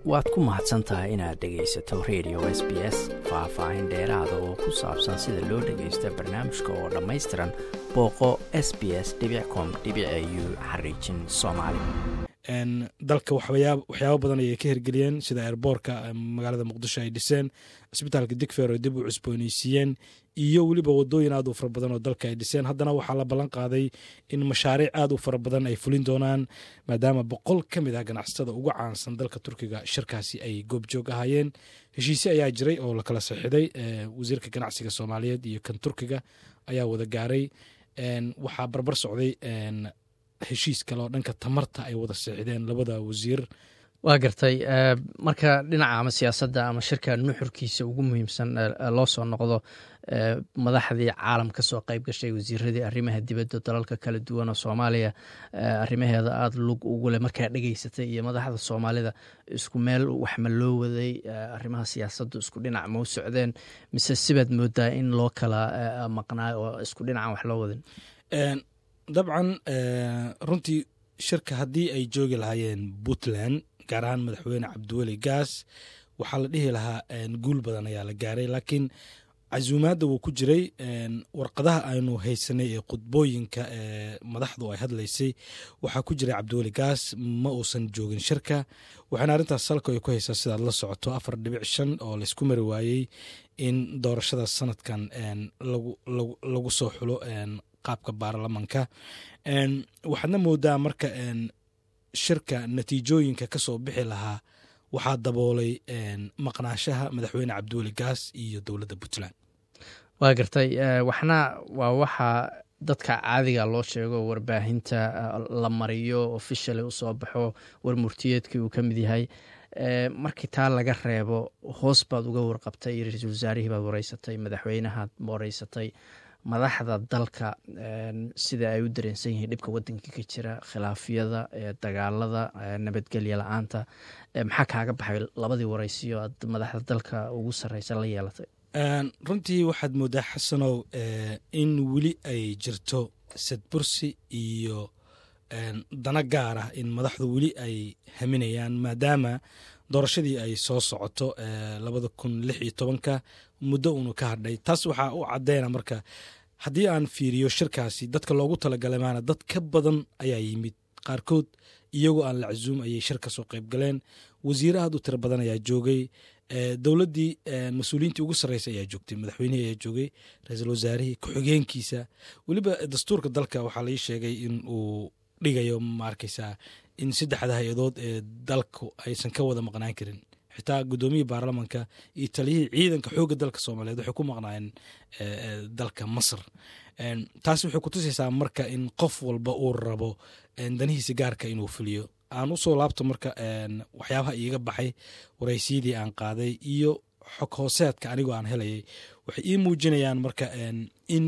waad ku mahadsan tahay inaad dhegaysato radio s b s faah-faahin dheeraada oo ku saabsan sida loo dhagaysta barnaamijka oo dhammaystiran booqo s b s com u xariijin soomaali dalka waxyaabo badan ayay ka hirgeliyeen sida airboorka magaalada muqdisho ay dhiseen cisbitaalka digfer oo dib u cusbooneysiiyeen iyo weliba wadooyin aad u fara badan oo dalka ay dhiseen haddana waxaa la ballan qaaday in mashaariic aad u fara badan ay fulin doonaan maadaama boqol ka mid ah ganacsatada ugu caansan dalka turkiga shirkaasi ay goobjoog ahaayeen heshiise ayaa jiray oo lakala saxiixday wasiirka ganacsiga soomaaliyeed iyo kan turkiga ayaa wada gaaray waxaa barbar socday heshiis kale oo dhanka tamarta ay wada seexdeen labada wasiir waa gartay marka dhinaca ama siyaasadda ama shirka nuxurkiisa ugu muhiimsan loo soo noqdo madaxdii caalam ka soo qayb gashay wasiiradii arrimaha dibadda dalalka kala duwan oo soomaaliya arrimaheeda aada lug ugu leh markaa dhegeysatay iyo madaxda soomaalida isku meel waxma loo waday arrimaha siyaasaddu isku dhinac ma u socdeen mise sibaad moodaa in loo kala maqnaayo oo isku dhinacan wax loo wadin dabcan runtii shirka haddii ay joogi lahaayeen puntland gaar ahaan madaxweyne cabdiweli gaas waxaa la dhihi lahaa guul badan ayaa la gaaray laakiin casuumaadda wuu ku jiray warqadaha aynu haysanay ee khudbooyinka ee madaxdu ay hadlaysay waxaa ku jiray cabdiweli gaas ma uusan joogin shirka waxaana arrintaas salka ay ku haysaa sidaad la socoto afar dhibic shan oo laysku mari waayey in doorashada sanadkan lagu soo xulo qaabka baarlamanka waxaadna moodaa marka shirka natiijooyinka ka soo bixi lahaa waxaa daboolay maqnaashaha madaxweyne cabdiweli gaas iyo dowladda puntland waa gartay waxna waa waxa dadka caadiga loo sheego warbaahinta la mariyo officially usoo baxo war murtiyeedkii uu ka mid yahay markii taa laga reebo hoos baad uga warqabtay ra-iisul wasaarihii baad wareysatay madaxweynahaad wareysatay madaxda dalka sida ay u dareensan yihiin dhibka wadanka ka jira khilaafyada dagaalada nabadgelya la-aanta maxaa kaaga baxay labadii wareysiyo aad madaxda dalka ugu sareysa la yeelatay runtii waxaad moodaa xasanow in weli ay jirto sadbursi iyo dana gaar ah in madaxdu weli ay haminayaan maadaama doorashadii ay soo socoto labada kun lix iyo tobanka muddo uunu ka hadhay taas waxaa u cadeyna marka haddii aan fiiriyo shirkaasi dadka loogu talagalay maana dad ka badan ayaa yimid qaarkood iyagoo aan la casuum ayay shir ka soo qayb galeen wasiire aad u tiro badan ayaa joogay dowladdii mas-uuliyiintii ugu sarreysay ayaa joogtay madaxweynihii ayaa joogay ra-iisul wasaarihii ku-xigeenkiisa weliba dastuurka dalka waxaa lai sheegay in uu dhigayo ma arkaysaa in saddexda hay-adood ee dalku aysan ka wada maqnaan karin xitaa guddoomiyii baarlamanka iyo taliyihii ciidanka xoogga dalka soomaaliyeed waxay ku maqnaayeen dalka masar taas waxay kutusaysaa marka in qof walba uu rabo danihiisa gaarka inuu fuliyo aan usoo laabto marka waxyaabaha iiga baxay waraysyadii aan qaaday iyo xog hooseedka anigoo aan helayay waxay ii muujinayaan marka in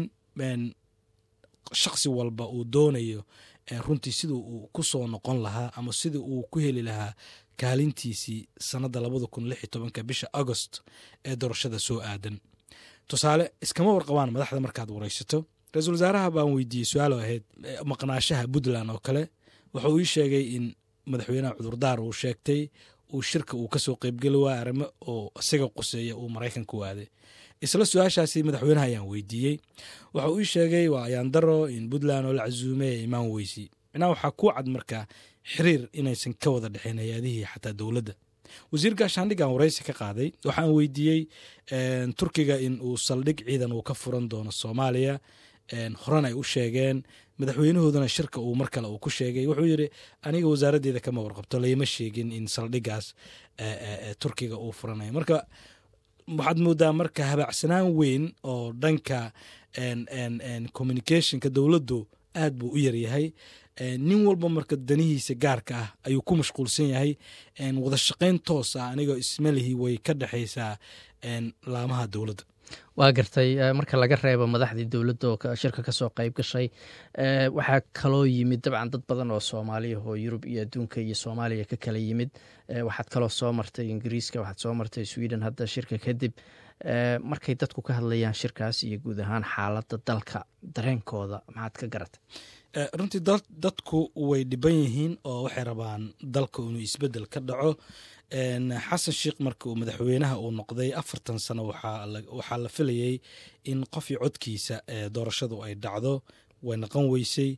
shaksi walba uu doonayo runtii sida uu ku soo noqon lahaa ama sida uu ku heli lahaa kaalintiisii sanadda labada kun lix iyo tobanka bisha agost ee doorashada soo aadan tusaale iskama warqabaan madaxda markaad waraysato ra-iisul wasaaraha baan weydiiyey su-aalo ahayd maqnaashaha puntland oo kale wuxuu ii sheegay in madaxweynaha cudurdaar uu sheegtay uu shirka uu kasoo qeybgeli waaya arrimo oo isaga quseeya uu maraykanka u aaday isla su-aashaasi madaxweynaha ayaan weydiiyey waxa uu ii sheegay waa ayaandaro in puntland oo la casuumay ee imaan weysi minaa waxaa ku cad markaa xiriir inaysan ka wada dhexeyn hay-adihii xataa dowladda wasiir gaashaandhigaan waraysi ka qaaday waxaan weydiiyey turkiga in uu saldhig ciidan uu ka furan doono soomaaliya horan ay u sheegeen madaxweynahoodana shirka uu mar kale uu ku sheegay wuxuu yidhi aniga wasaaraddeeda kama warqabto layma sheegin in saldhigaas turkiga uu furanayo marka waxaad moodaa marka habaacsanaan weyn oo dhanka communicationka dowladdu aad buu u yaryahay nin walba marka danihiisa gaarka ah ayuu ku mashquulsan yahay wada shaqayn toos ah anigoo ismalihii way ka dhexaysaa laamaha dowladda waa gartay marka laga reebo madaxdii dowladda oo shirka kasoo qayb gashay waxaa kaloo yimid dabcan dad badan oo soomaaliya oo yurub iyo adduunka iyo soomaaliya ka kala yimid waxaad kaloo soo martay ingiriiska waxaad soo martay sweden hadda shirka kadib markay dadku ka hadlayaan shirkaas iyo guud ahaan xaaladda dalka dareenkooda maxaad ka garatay runtii dadku way dhiban yihiin oo waxay rabaan dalka inuu isbedel ka dhaco xasan sheikh marka uu madaxweynaha uu noqday afartan sano waxaa la filayay in qofii codkiisa doorashadu ay dhacdo way naqon weysay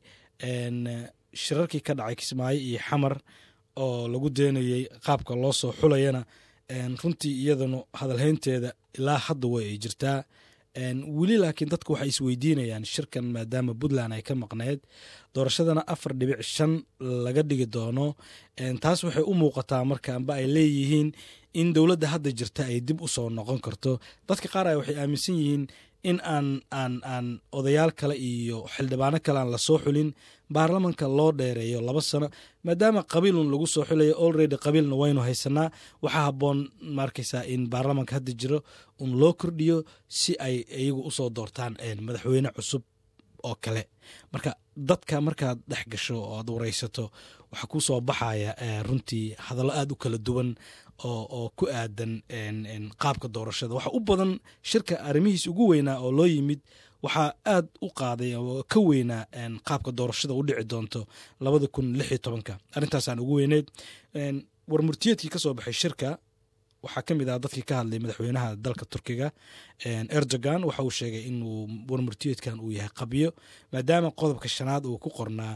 shirarkii ka dhacay kismaayo iyo xamar oo lagu deenayey qaabka loo soo xulayana runtii iyadanu hadalhaynteeda ilaa hadda way ay jirtaa weli laakiin dadku waxay isweydiinayaan shirkan maadaama puntland ay ka maqneyd doorashadana afar dhibic shan laga dhigi doono taas waxay u muuqataa marka amba ay leeyihiin in dowladda hadda jirta ay dib u soo noqon karto dadka qaar a waxay aaminsan yihiin in aan aan aan odayaal kale iyo xildhibaano kale aan lasoo xulin baarlamanka loo dheereeyo laba sano maadaama qabiilun lagu soo xulayo olredy qabiilna waynu haysanaa waxaa habboon maarkaysaa in baarlamanka hadda jiro un loo kordhiyo si ay iyagu usoo doortaan madaxweyne cusub oo kale marka dadka markaad dhex gasho oo aad waraysato waxaa ku soo baxaya runtii hadallo aad u kala duwan oo ku aadan qaabka doorashada waxa u badan shirka arrimihiis ugu weynaa oo loo yimid waxaa aad u qaaday oo ka weynaa qaabka doorashada u dhici doonto labada kun lix iyo tobanka arrintaasaan ugu weyneyd warmurtiyeedkii ka soo baxay shirka waxaa ka mid ah dadkii ka hadlay madaxweynaha dalka turkiga erdogan waxa uu sheegay inuu warmurtiyeedkan uu yahay qabyo maadaama qodobka shanaad uu ku qornaa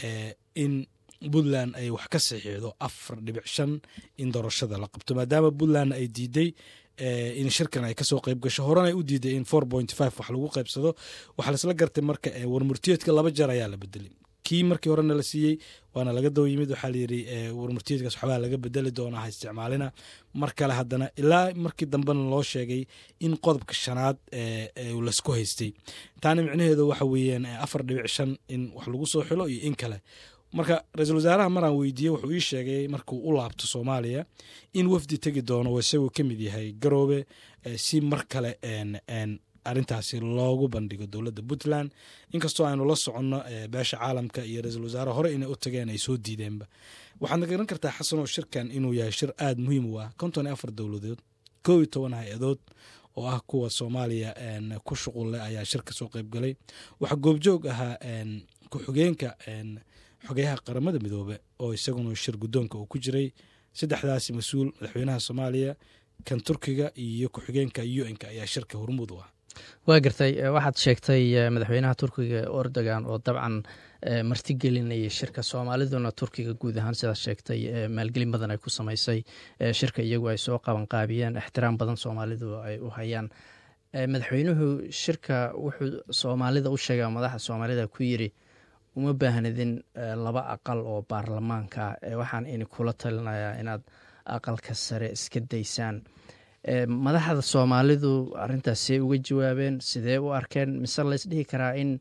in puntland ay wax ka saxiixdo afar dhibic shan in doorashada la qabto maadaama puntlandna ay diiday in shirkan ay kasoo qeyb gasho horena ay u diiday in four point five wax lagu qeybsado waxaa laisla gartay marka warmurtiyeedka laba jeer ayaa la bedelay kii markii horena la siiyey waana laga daba yimid waxaa layidhi warmurtiyeedkaas waxbaa laga bedeli doonaa ha isticmaalina mar kale haddana ilaa markii dambena loo sheegay in qodobka shanaad laysku haystay taana micnaheedu waxa weeyaan afar dhibic shan in wax lagu soo xilo iyo in kale marka ra-iisul wasaaraha maraan weydiiyey wuxuu ii sheegay markuu u laabto soomaaliya in wafdi tegi doono isagoo ka mid yahay garoobe si mar kale arintaasi loogu bandhigo dowladda puntland inkastoo aynu la soconno beesha caalamka iyo ra-iisul wasaare hore inay u tageen ay soo diideenba waxaadna garan kartaa xasanoo shirkan inuu yahay shir aada muhiim u ah konton iyo afar dowladood koo iyo toban hay-adood oo ah kuwa soomaaliya ku shuqul leh ayaa shir ka soo qeybgalay waxaa goobjoog ahaa ku-xigeenka xogeyaha qaramada midoobe oo isaguna shir guddoonka uu ku jiray saddexdaasi mas-uul madaxweynaha soomaaliya kan turkiga iyo ku-xigeenka u n-ka ayaa shirka hormuud u ah waa gartay waxaad sheegtay madaxweynaha turkiga erdogan oo dabcan martigelinayay shirka soomaaliduna turkiga guud ahaan sidaad sheegtay maalgelin badan ay ku samaysay shirka iyagu ay soo qabanqaabiyeen ixtiraam badan soomaalidu ay u hayaan madaxweynuhu shirka wuxuu soomaalida u sheega madaxda soomaalida ku yiri uma baahnidin laba aqal oo baarlamaanka waxaan ini kula talinayaa inaad aqalka sare iska daysaan madaxda soomaalidu arintaas see uga jawaabeen sidee u arkeen mise laysdhihi karaa in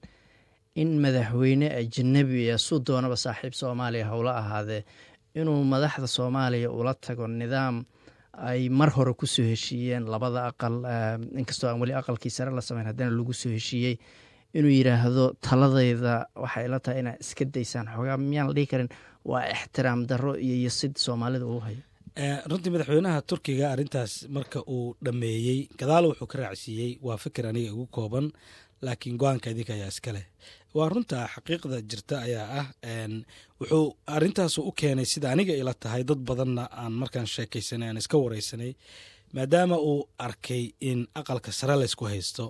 in madaxweyne ajanabi suu doonaba saaxiib soomaaliya howla ahaadee inuu madaxda soomaaliya ula tago nidaam ay mar hore kusoo heshiiyeen labada aqal inkastoo aan weli aqalkii sare la sameyn haddana lagu soo heshiiyey inuu yidhaahdo taladayda waxay la tahay inaad iska daysaan xoogaa miyaan la dhihi karin waa ixtiraam darro iyo yosid soomaalida uu hayo runtii madaxweynaha turkiga arrintaas marka uu dhammeeyey gadaal wuxuu ka raacsiiyey waa fikir aniga ugu kooban laakiin go-aanka idinka ayaa iska leh waa runta xaqiiqda jirta ayaa ah wuxuu arintaasu u keenay sida aniga ila tahay dad badanna aan markaan sheekaysanay aan iska wareysanay maadaama uu arkay in aqalka sare laysku haysto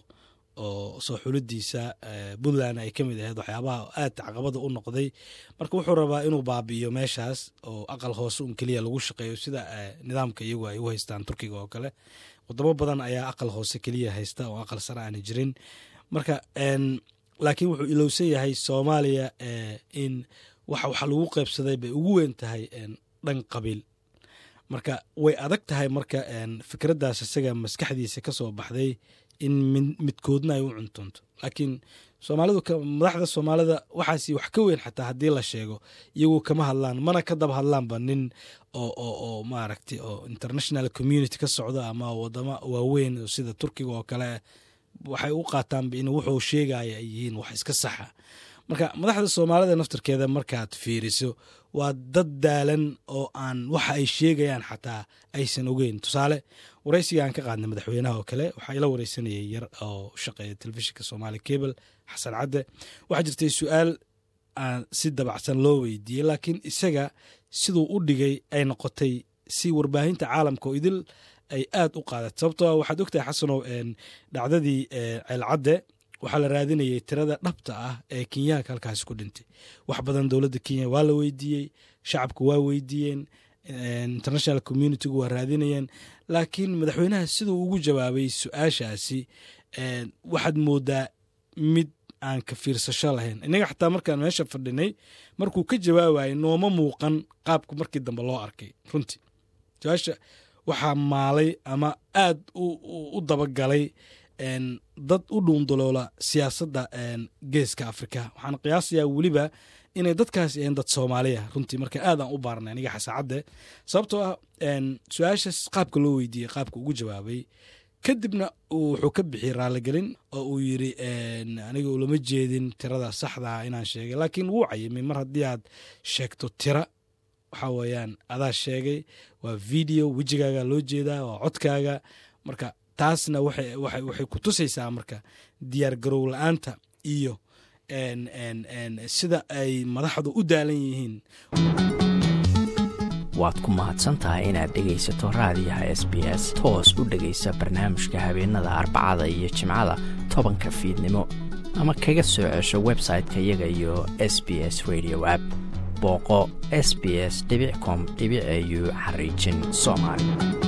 oo soo xulidiisa puntland ay ka mid ahayd waxyaabaha aad caqabada u noqday marka wuxuu rabaa inuu baabi'iyo meeshaas oo aqal hoose un keliya lagu shaqeeyo sida nidaamka iyagu ay u haystaan turkiga oo kale wadamo badan ayaa aqal hoose keliya haysta oo aqal sare aana jirin marka laakiin wuxuu ilowsan yahay soomaaliya in wax waxa lagu qeybsaday bay ugu weyn tahay dhan qabiil marka way adag tahay marka fikraddaas isaga maskaxdiisa ka soo baxday in midkoodna ay u cuntunto laakiin soomaalidu madaxda soomaalida waxaas wax ka weyn xataa haddii la sheego iyagu kama hadlaan mana ka daba hadlaanba nin oo oo oo maaragtay oo international community ka socdo ama wadamo waaweyn sida turkiga oo kale waxay u qaataanba in wuxuu sheegaya ay yihiin wax iska saxa marka madaxda soomaalida naftarkeeda markaad fiiriso waa dad daalan oo aan waxa ay sheegayaan xataa aysan ogeyn tusaale waraysiga aan ka qaadnay madaxweynaha oo kale waxaa ila wareysanayay yar oo shaqeeya telefishinka somaali cable xasan cadde waxaa jirtay su-aal aan si dabacsan loo weydiiyey laakiin isaga siduu u dhigay ay noqotay si warbaahinta caalamka oo idil ay aad u qaadat sababtoo a waxaad ogtahay xasanow dhacdadii ceelcadde waxaa la raadinayay tirada dhabta ah ee kenyaanka halkaasi ku dhintay wax badan dowladda kenya waa la weydiiyey shacabku waa weydiiyeen international communitygu waa raadinayeen laakiin madaxweynaha siduu ugu jawaabay su-aashaasi waxaad moodaa mid aan ka fiirsasho lahayn innaga xataa markaan meesha fadhinay markuu ka jawaabayay nooma muuqan qaabku markii dambe loo arkay runtii su-aasha waxaa maalay ama aad u dabagalay dad u dhuundaloola siyaasadda geeska afrika waxaan qiyaasayaa weliba inay dadkaasi ahayn dad soomaaliya runtii marka aad aan u baarnay aniga xasaacadde sababtoo ah su-aashaas qaabka loo weydiiyey qaabka ugu jawaabay kadibna wuxuu ka bixiyey raaligelin oo uu yiri aniga ulama jeedin tirada saxdaa inaan sheegay laakiin wuu cayimay mar haddii aad sheegto tira waxaa weeyaan adaa sheegay waa video wejigaaga loo jeedaa waa codkaaga marka taasna waxay ku tusaysaa marka diyaar garow la-aanta iyo sida ay madaxdu u daalan yihiin waad ku mahadsantahay inaad dhegaysato raadiyaha s b s toos u dhegaysa barnaamijka habeenada arbacada iyo jimcada tobanka fiidnimo ama kaga soo cesho website-ka iyaga iyo s b s radio app booqo s b s com au xariijin soomaali